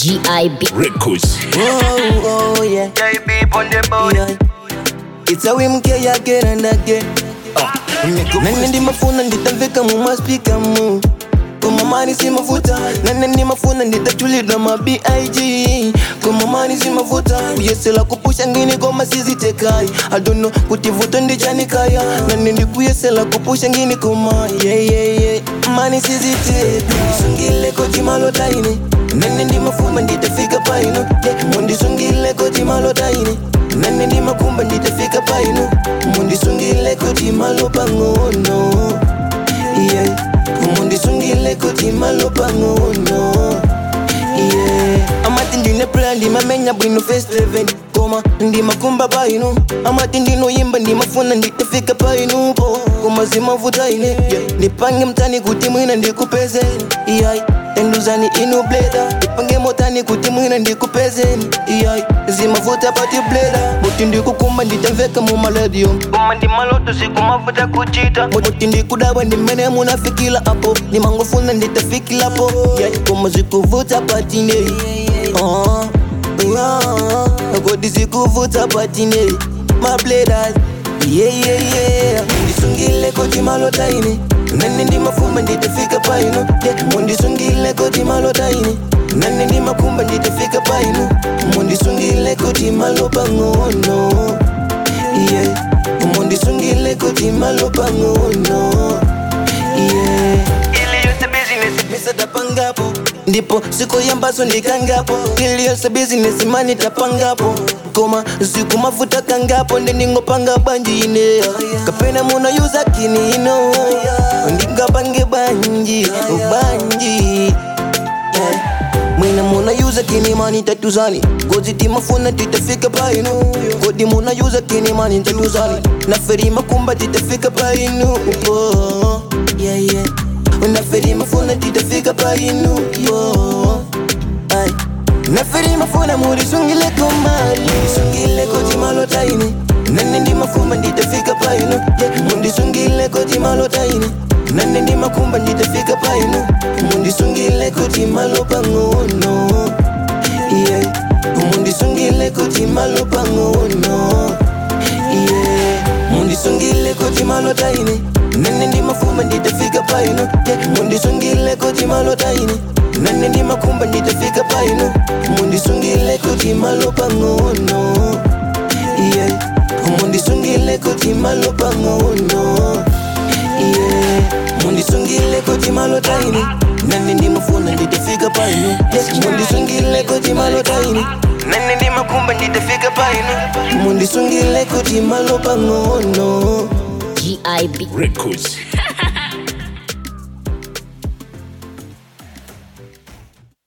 GIB. Records. Oh, oh, yeah. JB on the board. yeah. It's a whim again and again. nane ndimafuna nditamveka mumaspika mu kumamani simafuta nane ndimafuna nditatulidwa ma big kumamani simafuta kuyesela kupusha ngini koma sizitekai adono kuti vuto ndichanikaya nane ndikuyesela kupusha ngini koma yeyeye mani siziteka ndisungile kotimalotaine nane ndimafuma nditafika paino mundisungile kotimalotaine nane ndimakumba nditafika paino mundisungile kuti malo pang'ono yeah. mundisungile kuti malo pang'ono yeah. amati ndine plan ndimamenya bwino festeven koma ndimakumba paino amati ndinoyimba ndimafuna nditafika paino po koma zimavuta ine yeah. ndipange mtani kuti mwina ndikupezeni yeah. enduzani inu bleda ndipange motani kuti mwina ndikupezeni yeah. zimavuta pati bleda muti ndikukumba nditamveka mumaladio Koma ndi maloto sikumavuta kuchita muti ndikudabwa ndimene munafikila apo ndimangofuna nditafikilapo yeah. koma zikuvuta patine uh, yeah. kodi zikuvuta patine mabledas yeah, yeah, yeah. ndisungile koti malotaine nane ndimafumba nditafika paino yeah. mundisungile koti malotaine nane ndimakumba nditafika paino mundisungile koti malo pang'ono yeah. mundisungile koti malo pang'ono yeah. ili yose business misatapangapo ndipo siku yambaso ndikangapo ili yose bizinesi mani tapangapo koma siku mafuta kangapo ndendingopanga banji ine kapena muno yuza kini ino ndingapange banji banji yeah. mwina muna yuza kini mani tatuzani gozi timafuna titafika paino kodi muna yuza kini mani tatuzani naferi makumba titafika paino oh, yeah, yeah. naferi mafuna titafika paino yo Ay. naferi mafuna mulisungile komali sungile koti malotaine nane ndi mafumba nditafika paino yeah. mundisungile koti malotaine nane ndi makumba nditafika paino mundisungile koti malo pang'ono yeah. mundisungile koti malo pang'ono yeah. mundisungile koti malotaine nane ndi mafumba nditafika paino yeah. mundisungile koti malotaine nane ndi makumba nditafika paino mundisungile koti malo pang'ono yeah. mundisungile koti malo pang'ono yeah. mundisungile koti malo taine nane ndimafuna nditafika paino yes. mundisungile koti malo taine nane ndimakumba nditafika paino mundisungile koti malo pang'ono GIB. Records.